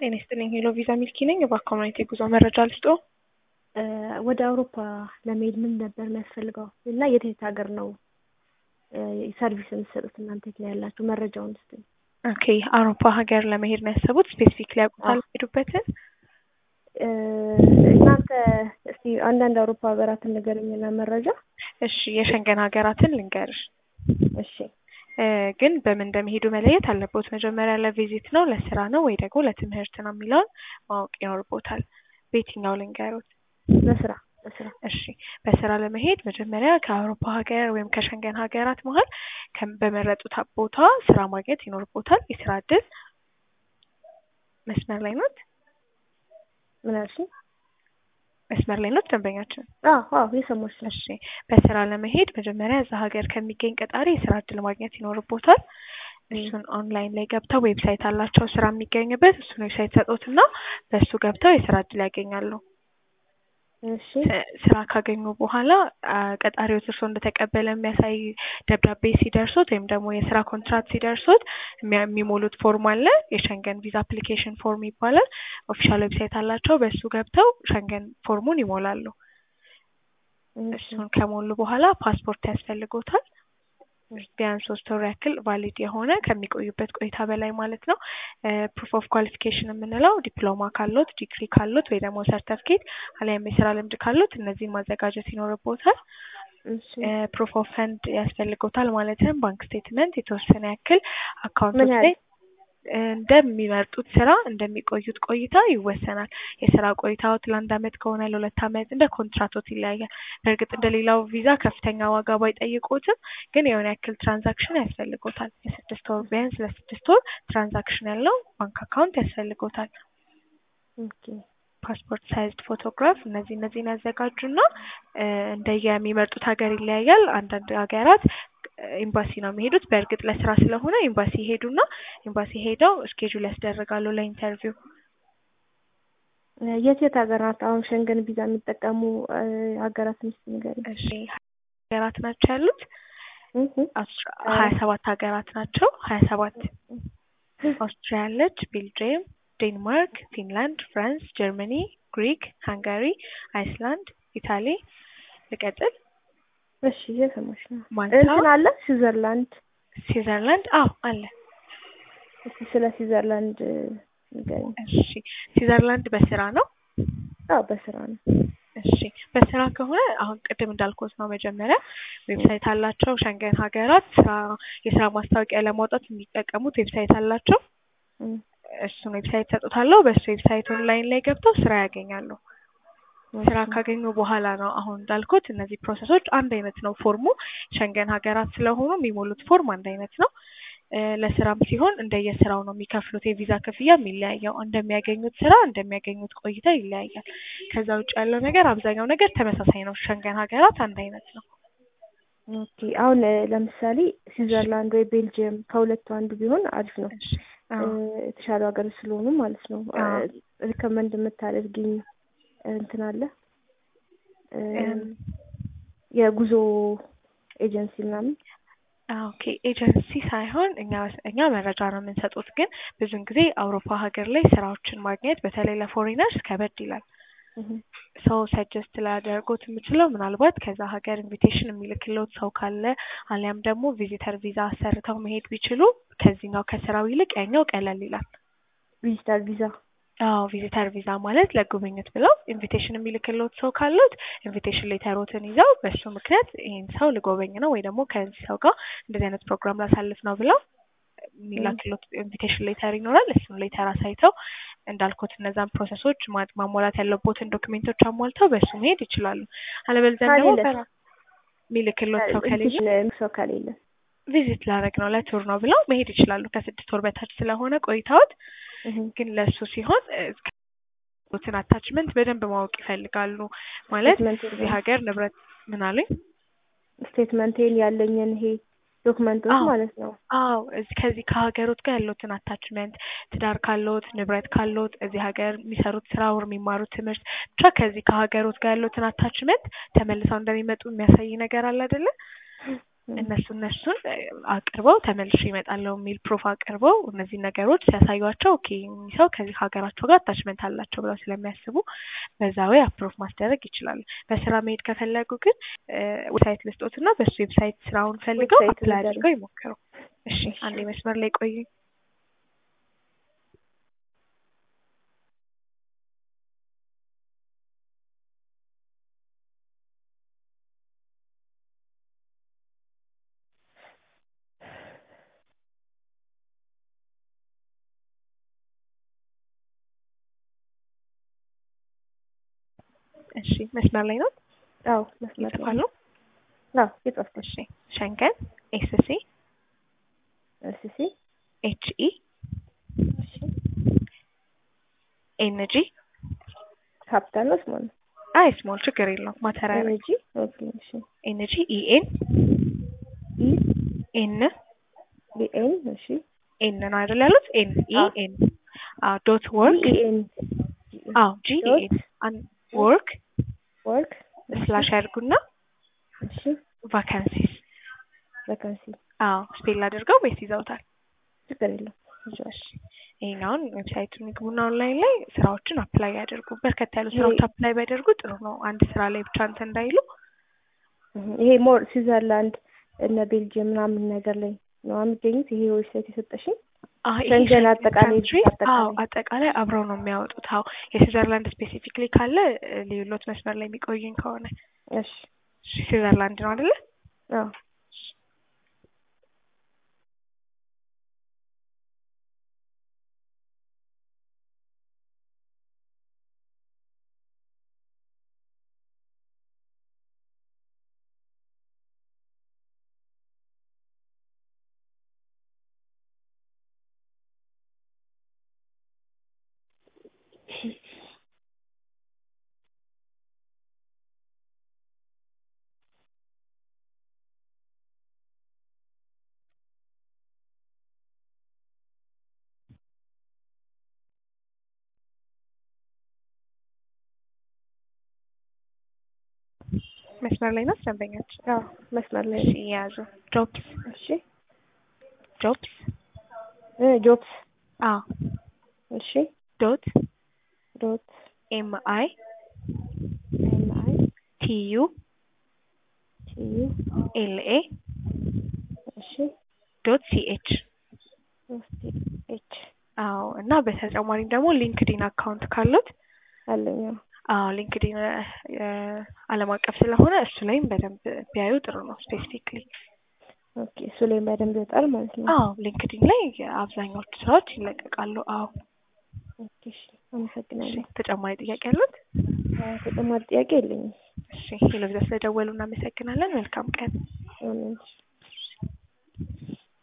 ጤና ይስጥልኝ ሄሎ ቪዛ ሚልኪ ነኝ። በኮሚኒቲ የጉዞ መረጃ ልስጦ። ወደ አውሮፓ ለመሄድ ምን ነበር የሚያስፈልገው እና የት የት ሀገር ነው ሰርቪስ የምትሰጡት እናንተ የት ነው ያላችሁ? መረጃውን ስጥ። ኦኬ አውሮፓ ሀገር ለመሄድ ነው ያሰቡት? ስፔሲፊክ ሊያውቁታል ሄዱበትን? እናንተ እስቲ አንዳንድ አውሮፓ ሀገራትን ንገረኝና መረጃ። እሺ የሸንገን ሀገራትን ልንገርሽ። እሺ ግን በምን እንደሚሄዱ መለየት አለቦት። መጀመሪያ ለቪዚት ነው ለስራ ነው ወይ ደግሞ ለትምህርት ነው የሚለውን ማወቅ ይኖርቦታል። በየትኛው ልንገሩት? ለስራ ለስራ እሺ በስራ ለመሄድ መጀመሪያ ከአውሮፓ ሀገር ወይም ከሸንገን ሀገራት መሀል በመረጡት ቦታ ስራ ማግኘት ይኖርቦታል። የስራ እድል መስመር ላይ ኖት? ምን አልሽኝ? መስመር ላይ ኖት ደንበኛችን? አዎ አዎ የሰማሁሽ ነው። እሺ በስራ ለመሄድ መጀመሪያ እዛ ሀገር ከሚገኝ ቀጣሪ የስራ እድል ማግኘት ይኖርቦታል። እሱን ኦንላይን ላይ ገብተው ዌብሳይት አላቸው ስራ የሚገኝበት እሱን ዌብሳይት ሰጡትና በእሱ ገብተው የስራ እድል ያገኛሉ። እሺ ስራ ካገኙ በኋላ ቀጣሪዎች እርስዎ እንደተቀበለ የሚያሳይ ደብዳቤ ሲደርሶት ወይም ደግሞ የስራ ኮንትራት ሲደርሶት የሚሞሉት ፎርም አለ። የሸንገን ቪዛ አፕሊኬሽን ፎርም ይባላል። ኦፊሻል ዌብሳይት አላቸው። በእሱ ገብተው ሸንገን ፎርሙን ይሞላሉ። እሱን ከሞሉ በኋላ ፓስፖርት ያስፈልጎታል። ቢያንስ ሶስት ወር ያክል ቫሊድ የሆነ ከሚቆዩበት ቆይታ በላይ ማለት ነው። ፕሩፍ ኦፍ ኳሊፊኬሽን የምንለው ዲፕሎማ ካሎት፣ ዲግሪ ካሎት ወይ ደግሞ ሰርተፍኬት አሊያም የስራ ልምድ ካሎት እነዚህን ማዘጋጀት ይኖርቦታል። ፕሩፍ ኦፍ ፈንድ ያስፈልጎታል ማለትም ባንክ ስቴትመንት የተወሰነ ያክል አካውንቶች ላይ እንደሚመርጡት ስራ እንደሚቆዩት ቆይታ ይወሰናል። የስራ ቆይታዎት ለአንድ አመት ከሆነ ለሁለት አመት እንደ ኮንትራቶት ይለያያል። በእርግጥ እንደ ሌላው ቪዛ ከፍተኛ ዋጋ ባይጠይቁትም ግን የሆነ ያክል ትራንዛክሽን ያስፈልጎታል። የስድስት ወር ቢያንስ ለስድስት ወር ትራንዛክሽን ያለው ባንክ አካውንት ያስፈልጎታል። ፓስፖርት ሳይዝድ ፎቶግራፍ እነዚህ እነዚህን ያዘጋጁና እንደየሚመርጡት ሀገር ይለያያል። አንዳንድ ሀገራት ኤምባሲ ነው የሚሄዱት። በእርግጥ ለስራ ስለሆነ ኤምባሲ ይሄዱና ኤምባሲ ሄደው እስኬጁል ያስደርጋሉ ለኢንተርቪው። የት የት ሀገራት አሁን ሸንገን ቪዛ የሚጠቀሙ ሀገራት ምስ ንገሪ። እሺ ሀገራት ናቸው ያሉት ሀያ ሰባት ሀገራት ናቸው። ሀያ ሰባት ኦስትሪያ አለች፣ ቤልጅየም፣ ዴንማርክ፣ ፊንላንድ፣ ፍራንስ፣ ጀርመኒ፣ ግሪክ፣ ሃንጋሪ፣ አይስላንድ፣ ኢታሊ ልቀጥል እሺ እየሰማሽ ነው። ማልታ እንትን አለ ስዊዘርላንድ ስዊዘርላንድ አዎ አለ። እስቲ ስለ ስዊዘርላንድ ንገሪኝ። እሺ ስዊዘርላንድ በስራ ነው? አዎ በስራ ነው። እሺ በስራ ከሆነ አሁን ቅድም እንዳልኩት ነው። መጀመሪያ ዌብሳይት አላቸው። ሸንገን ሀገራት ስራ የስራ ማስታወቂያ ለማውጣት የሚጠቀሙት ዌብሳይት አላቸው። እሱን ዌብሳይት ሰጡታለሁ። በእሱ ዌብሳይት ኦንላይን ላይ ገብተው ስራ ያገኛሉ። ስራ ካገኙ በኋላ ነው አሁን እንዳልኩት እነዚህ ፕሮሰሶች አንድ አይነት ነው። ፎርሙ ሸንገን ሀገራት ስለሆኑ የሚሞሉት ፎርም አንድ አይነት ነው። ለስራም ሲሆን እንደየስራው ነው የሚከፍሉት የቪዛ ክፍያ የሚለያየው። እንደሚያገኙት ስራ እንደሚያገኙት ቆይታ ይለያያል። ከዛ ውጭ ያለው ነገር አብዛኛው ነገር ተመሳሳይ ነው። ሸንገን ሀገራት አንድ አይነት ነው። ኦኬ አሁን ለምሳሌ ስዊዘርላንድ ወይ ቤልጅየም ከሁለቱ አንዱ ቢሆን አሪፍ ነው። የተሻሉ ሀገር ስለሆኑ ማለት ነው። ሪከመንድ የምታደርጊኝ እንትን አለ የጉዞ ኤጀንሲ ምናምን? ኦኬ ኤጀንሲ ሳይሆን እኛ እኛ መረጃ ነው የምንሰጡት። ግን ብዙን ጊዜ አውሮፓ ሀገር ላይ ስራዎችን ማግኘት በተለይ ለፎሬነርስ ከበድ ይላል። ሰው ሰጀስት ላደርጎት የምችለው ምናልባት ከዛ ሀገር ኢንቪቴሽን የሚልክለት ሰው ካለ አሊያም ደግሞ ቪዚተር ቪዛ አሰርተው መሄድ ቢችሉ ከዚህኛው ከስራው ይልቅ ያኛው ቀለል ይላል። ቪዚተር ቪዛ አዎ ቪዚተር ቪዛ ማለት ለጉብኝት ብለው ኢንቪቴሽን የሚልክለት ሰው ካሉት ኢንቪቴሽን ሌተሮትን ይዘው በሱ ምክንያት ይህን ሰው ልጎበኝ ነው ወይ ደግሞ ከዚህ ሰው ጋር እንደዚህ አይነት ፕሮግራም ላሳልፍ ነው ብለው የሚላክለት ኢንቪቴሽን ሌተር ይኖራል። እሱን ሌተር አሳይተው እንዳልኩት እነዛን ፕሮሰሶች ማሟላት ያለቦትን ዶክሜንቶች አሟልተው በሱ መሄድ ይችላሉ። አለበለዚያ ደግሞ የሚልክለት ሰው ከሌለ ሰው ከሌለ ቪዚት ላደርግ ነው ለቱር ነው ብለው መሄድ ይችላሉ። ከስድስት ወር በታች ስለሆነ ቆይታዎት ግን ለሱ ሲሆን ትን አታችመንት በደንብ ማወቅ ይፈልጋሉ። ማለት እዚህ ሀገር ንብረት ምን አሉኝ? ስቴትመንቴን ያለኝን ይሄ ዶክመንቶች ማለት ነው። አዎ እዚህ ከዚህ ከሀገሮት ጋር ያለውትን አታችመንት ትዳር ካለዎት ንብረት ካለዎት እዚህ ሀገር የሚሰሩት ስራ ወር የሚማሩት ትምህርት ብቻ ከዚህ ከሀገሮት ጋር ያለውትን አታችመንት ተመልሰው እንደሚመጡ የሚያሳይ ነገር አለ አይደለ? እነሱ እነሱን አቅርበው ተመልሼ እመጣለሁ የሚል ፕሩፍ አቅርበው እነዚህ ነገሮች ሲያሳዩቸው ኦኬ እኚህ ሰው ከዚህ ሀገራቸው ጋር አታችመንት አላቸው ብለው ስለሚያስቡ በዛ ወይ አፕሮቭ ማስደረግ ይችላሉ። በስራ መሄድ ከፈለጉ ግን ዌብሳይት ልስጦት እና በሱ ዌብሳይት ስራውን ፈልገው ዌብሳይት አፕላይ ንገሩኝ። አድርገው ይሞክሩ። እሺ እሺ። አንዴ መስመር ላይ ቆዩ። እሺ መስመር ላይ ነው አዎ መስመር ላይ ይጽፋሉ። አዎ የጻፍኩት እሺ ሸንገን ኤስ ሲ እሺ ኤች ኢ እሺ ኤን ጂ ካፒታል ነው ስሞል ነው አይ ስሞል ችግር የለውም ማተሪያ ኤነርጂ ኦኬ እሺ ኤን ጂ ኢ ኤን ኢ ኤን ቢኤን እሺ ኤን ነው አይደል ያሉት? ኤን ኢ አዎ። ኤን አዎ ዶት ወርክ ኢኤን አዎ ጂ ኢ ዶት ኤን አን ወርክ ወርክ ስላሽ ያድርጉና እሺ ቫካንሲስ ቫካንሲ አዎ ስፔል አድርገው ወይስ ይዘውታል? ችግር የለም ይዤዋለሁ። እሺ ይሄኛውን ዌብሳይቱን ይግቡና ኦንላይን ላይ ስራዎችን አፕላይ ያደርጉ። በርከት ያሉ ስራዎች ይሄ- አፕላይ ቢያደርጉ ጥሩ ነው። አንድ ስራ ላይ ብቻ እንትን እንዳይሉ። እህ፣ ይሄ ሞር ስዊዘርላንድ እነ ቤልጅየም ምናምን ነገር ላይ ነው የሚገኙት። ይሄ ዌብሳይት የሰጠሽኝ አዎ ይሄ ሸንገን ሸንገን አጠቃላይ ካንትሪስ አጠቃላይ። አዎ አጠቃላይ አብረው ነው የሚያወጡት። አዎ የስዊዘርላንድ ስፔሲፊክሊ ካለ እ፣ ሌሎት መስመር ላይ የሚቆዩኝ ከሆነ እሺ እሺ፣ ስዊዘርላንድ ነው አይደለ? አዎ መስመር ላይ ነው ደንበኛችን። አዎ መስመር ላይ እሺ ነው። የያዙ ጆብስ እሺ ጆብስ እ ጆብስ አዎ እሺ ዶት ዶት ኤም አይ ኤም አይ ቲ ዩ ቲ ዩ ኤል ኤ እሺ ዶት ሲ ኤች እስቲ ኤች አዎ እና በተጨማሪም ደግሞ ሊንክዲን አካውንት ካሉት አለኝ። አዎ አዎ ሊንክዲን ዓለም አቀፍ ስለሆነ እሱ ላይም በደንብ ቢያዩ ጥሩ ነው። ስፔሲፊክሊ ኦኬ እሱ ላይ በደንብ ይወጣል ማለት ነው። አዎ ሊንክዲን ላይ አብዛኛዎቹ ስራዎች ይለቀቃሉ። አዎ ኦኬ እሺ አመሰግናለሁ። እሺ፣ ተጨማሪ ጥያቄ ያሉት? አዎ ተጨማሪ ጥያቄ የለኝም። እሺ ሄሎ ብዛ ስለደወሉ እናመሰግናለን። መልካም ቀን። አሜን።